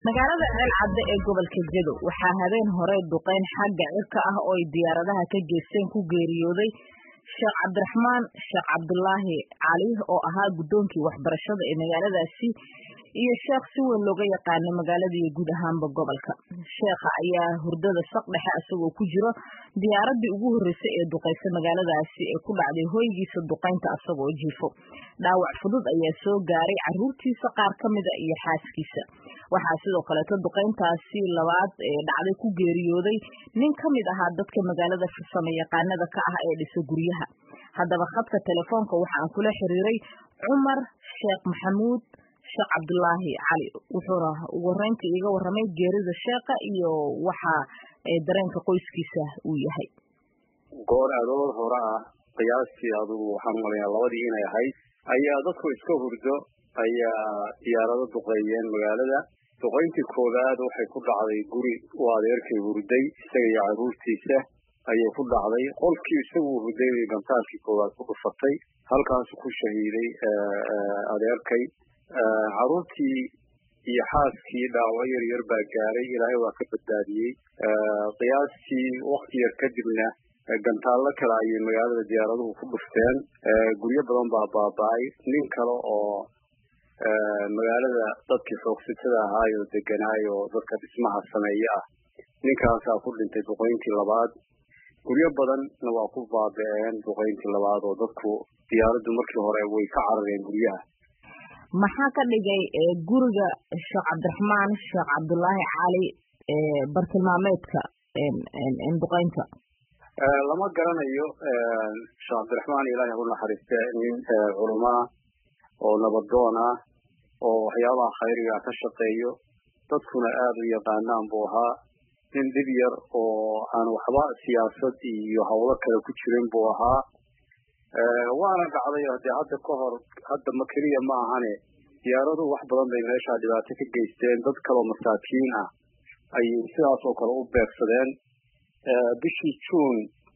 magaalada ceel cadde ee gobolka jedo waxaa habeen hore duqeyn xagga cirka ah oo ay diyaaradaha ka geesteen ku geeriyooday sheekh cabdiraxmaan sheekh cabdulaahi cali oo ahaa guddoonkii waxbarashada ee magaaladaasi iyo sheekh si weyn looga yaqaanay magaalada iyo guud ahaanba gobolka sheekha ayaa hurdada saq dhexe isagoo ku jiro diyaaradii ugu horreysay ee duqeysa magaaladaasi ee ku dhacday hoygiisa duqeynta isagoo jiifo dhaawac fudud ayaa soo gaaray caruurtiisa qaar ka mida iyo xaaskiisa waxaa sidoo kaleeto duqeyntaasi labaad ee dhacday ku geeriyooday nin ka mid ahaa dadka magaalada farsamo yaqaanada ka ah ee dhisa guryaha haddaba khadka telefoonka waxaan kula xiriiray cumar sheekh maxamuud sheekh cabdulaahi cali wuxuuna ugu horeynta iiga warramay geerida sheekha iyo waxa dareenka qoyskiisa uu yahay goor adood hore ah qiyaastii adugu waxaan umalayaa labadii inay ahayd ayaa dadku iska hurdo ayaa diyaarado duqeeyeen magaalada duqeyntii koowaad waxay ku dhacday guri uu adeerkay hurday isaga iyo caruurtiisa ayay ku dhacday qolkii isagu hurday bay gantaalkii koowaad ku dhufatay halkaasu ku shahiiday adeerkay caruurtii iyo xaaskii dhaawac yar yar baa gaaray ilaahay waa ka badbaadiyey qiyaastii wakti yar kadibna gantaallo kale ayay magaalada diyaaraduhu ku dhufteen guryo badan baa baaba-ay nin kale oo magaalada dadkii xoogsitada ahaayoo deganaayoo dadka dhismaha sameeye ah ninkaasaa ku dhintay duqeyntii labaad guryo badanna waa ku baaba-een duqeyntii labaad oo dadku diyaaraddu markii hore way ka carareen guryaha maxaa ka dhigay guriga sheekh cabdiraxmaan sheekh cabdulaahi cali bartilmaameedka duqeynta lama garanayo sheekh cabdiraxmaan ilaahay u naxariiste nin culamaa oo nabadoon ah oo waxyaabaha khayriga ka shaqeeyo dadkuna aada u yaqaanaan buu ahaa nin dhib yar oo aan waxba siyaasad iyo hawlo kale ku jirin buu ahaa waana dhacday dee hadda ka hor hadda ma keliya ma ahane diyaaraduhu wax badan bay meeshaa dhibaato ka geysteen dad kaloo masaakiin ah ayay sidaas oo kale u beegsadeen bishii juun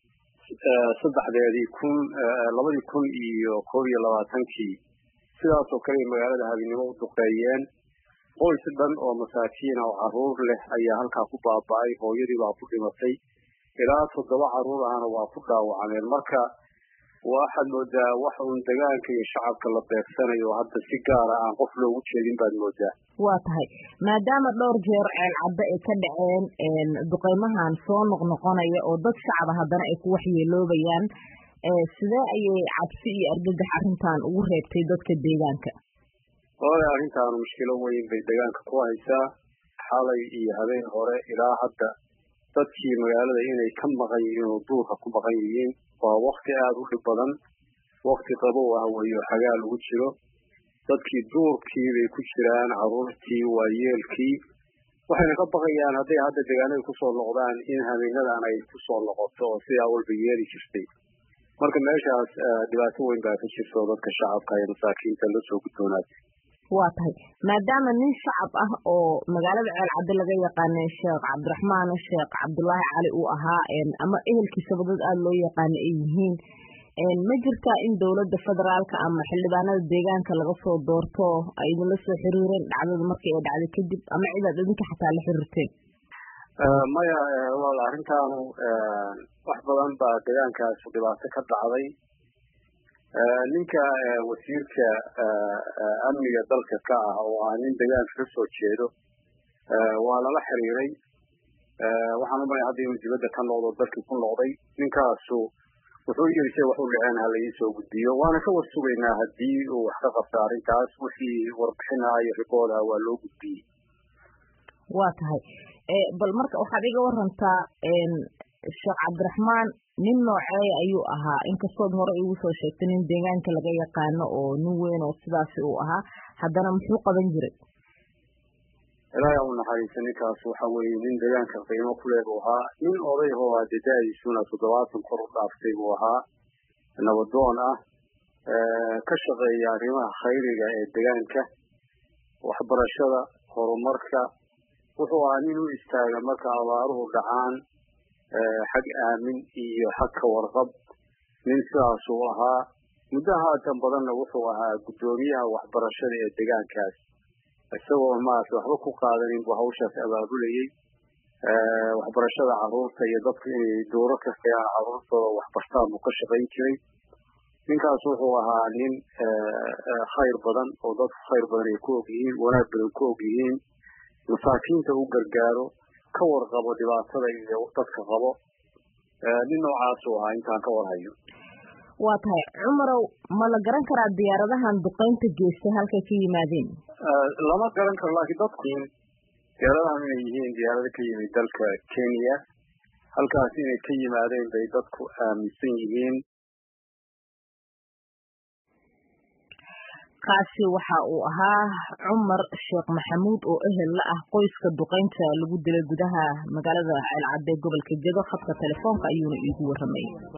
saddexdeedii kun labadii kun iyo koob iyo labaatankii sidaas oo kale magaalada habinimo u duqeeyeen qoys dhan oo masaakiina oo caruur leh ayaa halkaa ku baaba-ay hooyadii baa ku dhimatay ilaa toddoba caruur ahna waa ku dhaawacmeen marka waxaad moodaa wax uun degaanka iyo shacabka la beegsanayo hadda si gaara aan qof loogu jeedin baad moodaa waa tahay maadaama dhowr jeer ceel cadde ay ka dhaceen duqeymahan soo noqnoqonaya oo dad shacaba haddana ay ku waxyeeloobayaan sidee ayay cabsi iyo argagax arrintan ugu reebtay dadka deegaanka hore arrintaanu mushkilo weyn bay deegaanka ku haysaa xalay iyo habeen hore ilaa hadda dadkii magaalada inay ka maqan yihiin oo duurka ku maqan yihiin waa wakti aada u dhib badan wakti qabow ah weyo xagaa lagu jiro dadkii duurkii bay ku jiraan caruurtii waayeelkii waxayna ka baqayaan hadday hadda deegaanada kusoo noqdaan in habeenadan ay kusoo noqoto oo sidaa walba yeeli jirtay marka meeshaas dhibaato weyn baa ka jirta oo dadka shacabka iyo masaakiinta la soo gudboonaatay waa tahay maadaama nin shacab ah oo magaalada ceel cadde laga yaqaanay sheekh cabdiraxmaan sheekh cabdulaahi cali uu ahaa ama ehelkiisaba dad aada loo yaqaano ay yihiin ma jirtaa in dowladda federaalka ama xildhibaanada deegaanka laga soo doorto ay idinla soo xiriireen dhacdada markii ay dhacday kadib ama cidaad idinka xataa la xiriirteen maya wal arrintaanu wax badan baa deegaankaas dhibaato ka dhacday ninka wasiirka amniga dalka ka ah oo ah nin deegaanka ka soo jeedo waa lala xiriiray waxaan umalaya hadda inuu dibadda ka noqdo dalkii ku noqday ninkaasu wuxuu yiri se wax u dhaceen ha laii gudbiyo waana ka war sugaynaa haddii uu wax ka qabta arrintaas wixii warbixinaha iyo ribooda waa loo gudbiyey waa tahay bal marka waxaad iga warantaa sheekh cabdiraxmaan nin nooceeya ayuu ahaa inkastood hore igu soo sheegtay nin deegaanka laga yaqaano oo nin weyn oo sidaasi uu ahaa haddana muxuu qaban jiray ilaahay u naxariista ninkaas waxa weeye nin deegaanka qiimo ku leh buu ahaa nin oday oo hadee da-diisuna toddobaatan kor u dhaaftay buu ahaa nabadoon ah ka shaqeeya arrimaha khayriga ee deegaanka waxbarashada horumarka wuxuu ahaa nin u istaaga marka abaaruhu dhacaan xag aamin iyo xag ka warqab nin sidaasuu ahaa muddo haatan badanna wuxuu ahaa guddoomiyaha waxbarashada ee deegaankaas isagoo maarata waxba ku qaadanin buu hawshaas abaabulayey waxbarashada carruurta iyo dadku inay dooro ka kayaan carruurtooda waxbartaan buu ka shaqayn jiray ninkaas wuxuu ahaa nin khayr badan oo dadku khayr badan ay ku og yihiin wanaag badan ku og yihiin masaakiinta u gargaaro ka warqabo dhibaatada iyo dadka qabo nin noocaasuu ahaa intaan ka warhayo waa tahay cumarow ma la garan karaa diyaaradahan duqaynta geystay halkay ka yimaadeen lama garan karo laakiin dadku diyaaradahan inay yihiin diyaarado ka yimid dalka kenya halkaas inay ka yimaadeen bay dadku aaminsan yihiin kaasi waxa uu ahaa cumar sheekh maxamuud oo ehel la ah qoyska duqaynta lagu dilay gudaha magaalada ceelcadde gobolka gedo khadka telefoonka ayuuna iigu warramay